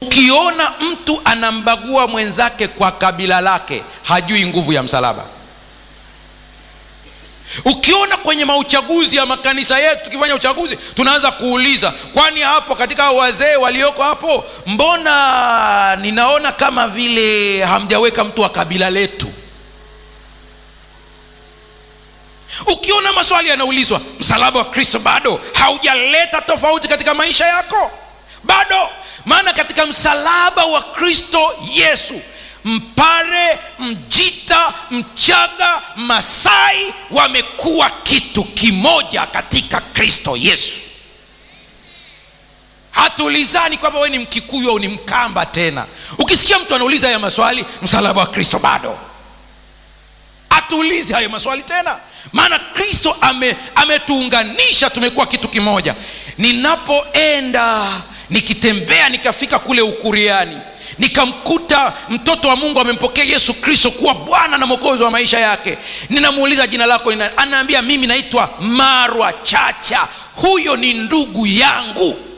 ukiona mtu anambagua mwenzake kwa kabila lake hajui nguvu ya msalaba ukiona kwenye mauchaguzi ya makanisa yetu tukifanya uchaguzi tunaanza kuuliza kwani hapo katika hao wazee walioko hapo mbona ninaona kama vile hamjaweka mtu wa kabila letu ukiona maswali yanaulizwa msalaba wa kristo bado haujaleta tofauti katika maisha yako bado maana katika msalaba wa kristo yesu mpare mjita mchaga masai wamekuwa kitu kimoja katika kristo yesu hatuulizani kwamba we ni mkikuyu au ni mkamba tena ukisikia mtu anauliza haya maswali msalaba wa kristo bado hatuulizi hayo maswali tena maana kristo ame, ametuunganisha tumekuwa kitu kimoja ninapoenda nikitembea nikafika kule ukuriani nikamkuta mtoto wa mungu amempokea yesu kristo kuwa bwana na mwokozi wa maisha yake ninamuuliza jina lako nina, anaambia mimi naitwa marwa chacha huyo ni ndugu yangu